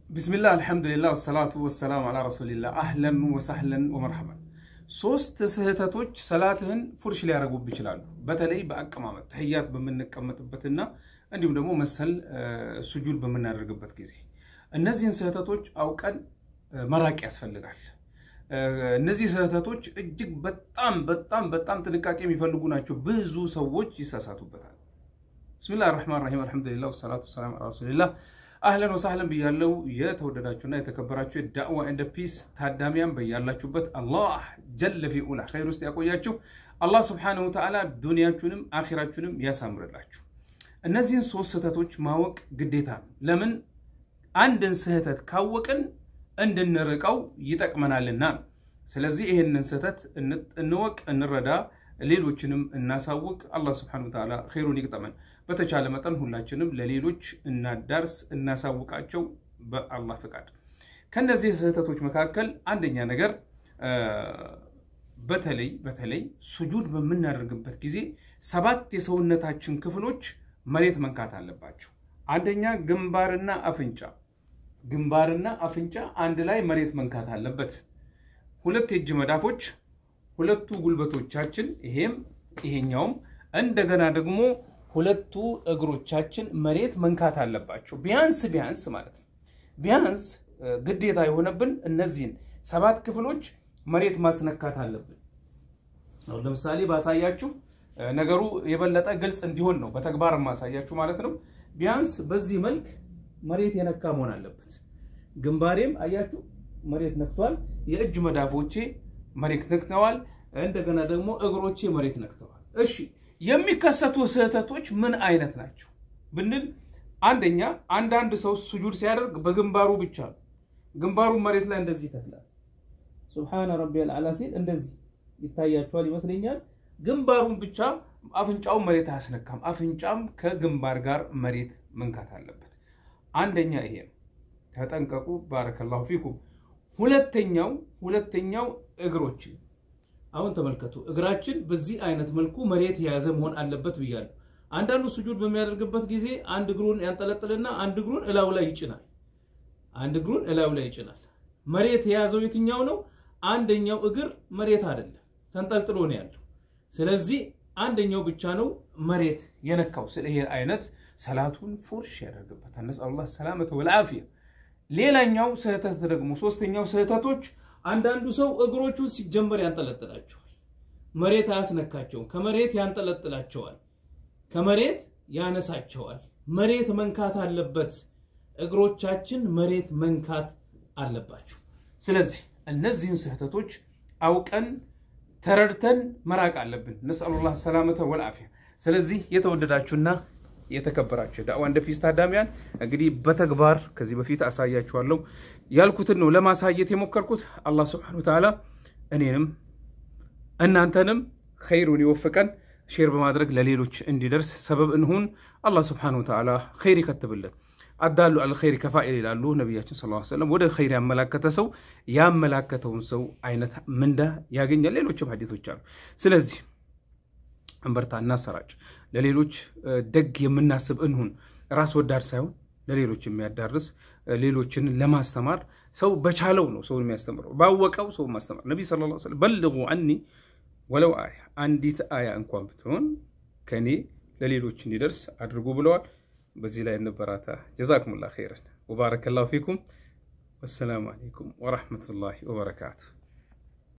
ቢስሚላህ አልሐምዱሊላህ ወሰላቱ ወሰላም አላ ረሱሊላህ አህለን ወሳህለን ወመርሐባን። ሶስት ስህተቶች ሰላትህን ፉርሽ ሊያደርጉብ ይችላሉ። በተለይ በአቀማመጥ ተህያት በምንቀመጥበትና እንዲሁም ደግሞ መሰል ሱጁድ በምናደርግበት ጊዜ እነዚህን ስህተቶች አውቀን መራቅ ያስፈልጋል። እነዚህ ስህተቶች እጅግ በጣም በጣም በጣም ጥንቃቄ የሚፈልጉ ናቸው። ብዙ ሰዎች ይሳሳቱበታል። ብስሚላህ ራህማን ራሂም አልሐምዱሊላህ ወሰላቱ ወሰላም አላ ረሱሊላህ አህለን ወሳህለን ብያለው። የተወደዳችሁና የተከበራችሁ የዳዕዋ ኤንድ ፒስ ታዳሚያን በያላችሁበት አላህ ጀለ ፊ ኡላ ኸይር ውስጥ ያቆያችሁ። አላህ ስብሓነሁ ወተዓላ ዱንያችሁንም አኺራችሁንም ያሳምርላችሁ። እነዚህን ሶስት ስህተቶች ማወቅ ግዴታ ነው። ለምን አንድን ስህተት ካወቅን እንድንርቀው ይጠቅመናልና። ስለዚህ ይህንን ስህተት እንወቅ፣ እንረዳ፣ ሌሎችንም እናሳውቅ። አላህ ስብሐነሁ ወተዓላ ኸይሩን ይቅጠመን። በተቻለ መጠን ሁላችንም ለሌሎች እናዳርስ፣ እናሳውቃቸው በአላህ ፍቃድ። ከነዚህ ስህተቶች መካከል አንደኛ ነገር በተለይ በተለይ ሱጁድ በምናደርግበት ጊዜ ሰባት የሰውነታችን ክፍሎች መሬት መንካት አለባቸው። አንደኛ ግንባርና አፍንጫ ግንባርና አፍንጫ አንድ ላይ መሬት መንካት አለበት። ሁለት የእጅ መዳፎች፣ ሁለቱ ጉልበቶቻችን ይሄም ይሄኛውም፣ እንደገና ደግሞ ሁለቱ እግሮቻችን መሬት መንካት አለባቸው። ቢያንስ ቢያንስ ማለት ነው ቢያንስ ግዴታ የሆነብን እነዚህን ሰባት ክፍሎች መሬት ማስነካት አለብን። አሁን ለምሳሌ ባሳያችሁ ነገሩ የበለጠ ግልጽ እንዲሆን ነው በተግባር ማሳያችሁ ማለት ነው። ቢያንስ በዚህ መልክ መሬት የነካ መሆን አለበት። ግንባሬም አያችሁ መሬት ነክተዋል። የእጅ መዳፎቼ መሬት ነክተዋል። እንደገና ደግሞ እግሮቼ መሬት ነክተዋል። እሺ የሚከሰቱ ስህተቶች ምን አይነት ናቸው ብንል፣ አንደኛ አንዳንድ ሰው ሱጁድ ሲያደርግ በግንባሩ ብቻ ነው። ግንባሩን መሬት ላይ እንደዚህ ይተክላል። ሱብሃነ ረቢየል አዕላ ሲል እንደዚህ ይታያችኋል ይመስለኛል። ግንባሩን ብቻ አፍንጫውን መሬት አያስነካም። አፍንጫም ከግንባር ጋር መሬት መንካት አለበት። አንደኛ ይሄ ነው፣ ተጠንቀቁ። ባረከላሁ ፊኩም። ሁለተኛው ሁለተኛው እግሮች አሁን ተመልከቱ። እግራችን በዚህ አይነት መልኩ መሬት የያዘ መሆን አለበት ብያለሁ። አንዳንዱ ስጁድ በሚያደርግበት ጊዜ አንድ እግሩን ያንጠለጥልና አንድ እግሩን እላዩ ላይ ይጭናል። አንድ እግሩን እላዩ ላይ ይጭናል። መሬት የያዘው የትኛው ነው? አንደኛው እግር መሬት አይደለም፣ ተንጠልጥሎ ነው ያለው። ስለዚህ አንደኛው ብቻ ነው መሬት የነካው። ስለ ይሄ አይነት ሰላቱን ፉርሽ ያደርግበታል። ነስአሉላህ ሰላመተ ወልዓፊያ። ሌላኛው ስህተት ደግሞ ሶስተኛው ስህተቶች አንዳንዱ ሰው እግሮቹ ሲጀመር ያንጠለጥላቸዋል፣ መሬት አያስነካቸውም። ከመሬት ያንጠለጥላቸዋል፣ ከመሬት ያነሳቸዋል። መሬት መንካት አለበት። እግሮቻችን መሬት መንካት አለባቸው። ስለዚህ እነዚህን ስህተቶች አውቀን ተረድተን መራቅ አለብን። ነስአሉላህ ሰላመተ ወልዓፊያ። ስለዚህ የተወደዳችሁና የተከበራችሁ ዳዕዋ ኤንድ ፒስ ታዳሚያን እንግዲህ በተግባር ከዚህ በፊት አሳያችኋለሁ ያልኩትን ነው ለማሳየት የሞከርኩት። አላህ ስብሐነሁ ወተዓላ እኔንም እናንተንም ኸይሩን ይወፍቀን። ሼር በማድረግ ለሌሎች እንዲደርስ ሰበብ እንሁን። አላህ ስብሐነሁ ወተዓላ ኸይር ይከትብልን። አዳሉ አልኸይር ከፋኢል ይላሉ ነቢያችን ሰለላሁ ዐለይሂ ወሰለም። ወደ ኸይር ያመላከተ ሰው ያመላከተውን ሰው አይነት ምንዳ ያገኛል። ሌሎችም ሀዲቶች አሉ። ስለዚህ እንበርታ፣ እናሰራጭ፣ ለሌሎች ደግ የምናስብ እንሁን። ራስ ወዳድ ሳይሆን ለሌሎች የሚያዳርስ ሌሎችን ለማስተማር ሰው በቻለው ነው ሰውን የሚያስተምረው፣ ባወቀው ሰው ማስተማር። ነቢ ሰለላሁ ዐለይሂ ወሰለም በልጉ አኒ ወለው አያ አንዲት አያ እንኳን ብትሆን ከኔ ለሌሎች እንዲደርስ አድርጉ ብለዋል። በዚህ ላይ እንበራታ። ጀዛኩሙላህ ኸይረን ወባረከላሁ ፊኩም። ወሰላሙ አለይኩም ወረሕመቱላሂ ወበረካቱ።